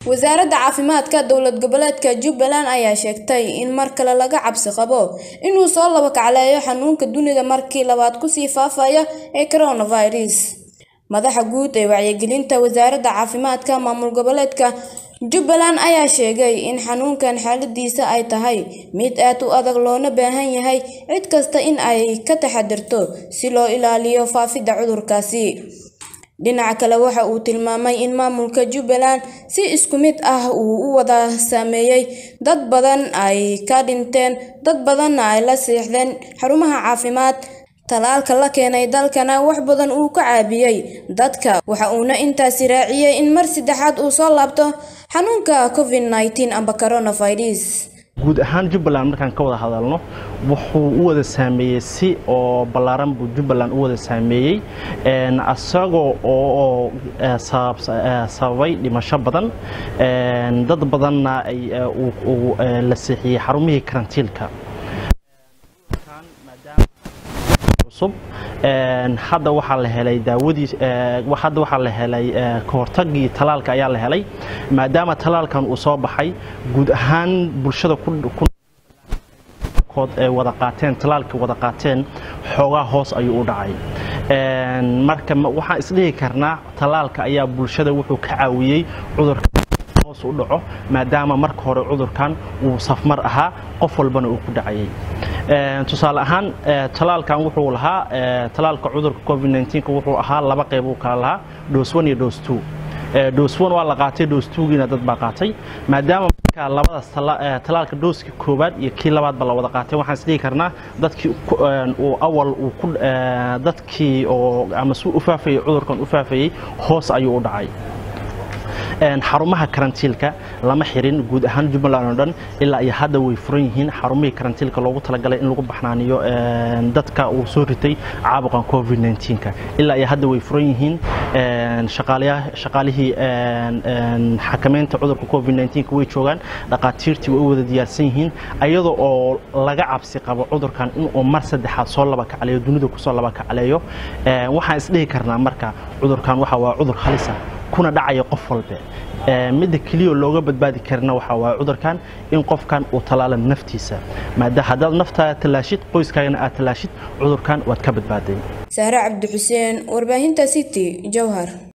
wasaaradda caafimaadka dowlad goboleedka jubbaland ayaa sheegtay in mar kale laga cabsi qabo inuu soo laba kacleeyo xanuunka dunida markii labaad kusii faafaya ee coronavirus madaxa guud ee wacyigelinta wasaaradda caafimaadka maamul goboleedka jubbaland ayaa sheegay in xanuunkan xaaladiisa ay tahay mid aad u adag loona baahan yahay cid kasta in ay ka taxadirto si loo ilaaliyo faafidda cudurkaasi dhinaca kale waxa uu tilmaamay in maamulka jubbaland si isku mid ah uu u wada saameeyey dad badan ay ka dhinteen dad badanna ay la seexdeen xarumaha caafimaad talaalka la keenay dalkana wax badan uu ka caabiyey dadka waxa uuna intaasi raaciyey in mar saddexaad uu soo laabto xanuunka covid nneteen amba coronavirus guud ahaan jubbaland markaan ka wada hadalno wuxuu u wada saameeyey si oo ballaaran buu jubbaland u wada saameeyey isagoo oo sababay dhimasho badan dad badanna la seexiyey xarumihii karantiilka cusub hadda waxaa la helay daawadii hadda waxaa la helay kahortagii talaalka ayaa la helay maadaama talaalkan uu soo baxay guud ahaan bulshada kood ay wada qaateen talaalka wada qaateen xoogaa hoos ayuu u dhacay marka waxaan isdhihi karnaa talaalka ayaa bulshada wuxuu ka caawiyey cudurka hoos u dhaco maadaama marka hore cudurkan uu safmar ahaa qof walbana uu ku dhacayay tusaale ahaan talaalkan wuxuu lahaa talaalka cudurka covid 19 wuxuu ahaa laba qayb uu kala lahaa dose 1 iyo dose 2 dose 1 waa la qaatay dose 2 giina dad baa qaatay maadaama marka labadaas talaalka dooska koowaad iyo kii labaadba la wada qaatay waxaan isdhihi karnaa dadkii uu awal uu ku dadkii oo ama si u faafayay cudurkan u faafayay hoos ayuu u dhacay xarumaha karantiilka lama xirin guud ahaan jubbaland oo dhan ilaa iyo hadda way furan yihiin xarumihii karantiilka loogu talagalay in lagu baxnaaniyo dadka uu soo ritay caabuqan covid 19ka ilaa iyo hadda way furan yihiin shaqaalihii xakameynta cudurka covid 19ka way joogaan dhaqaatiirtii way u wada diyaarsan yihiin ayadoo oo laga cabsi qabo cudurkan inuu mar saddexaad soo laba kacleeyo dunida kusoo laba kacleeyo waxaan isdhihi karnaa marka cudurkan waxa waa cudur halisa kuna dhacaya qof walbe midda keliya looga badbaadi karna waxa waa cudurkan in qofkan uu talaala naftiisa maada haddaad naftaada tallaashid qoyskaagana aad tallaashid cudurkan waad ka badbaaday sahre cabdi xuseen warbaahinta city jowhar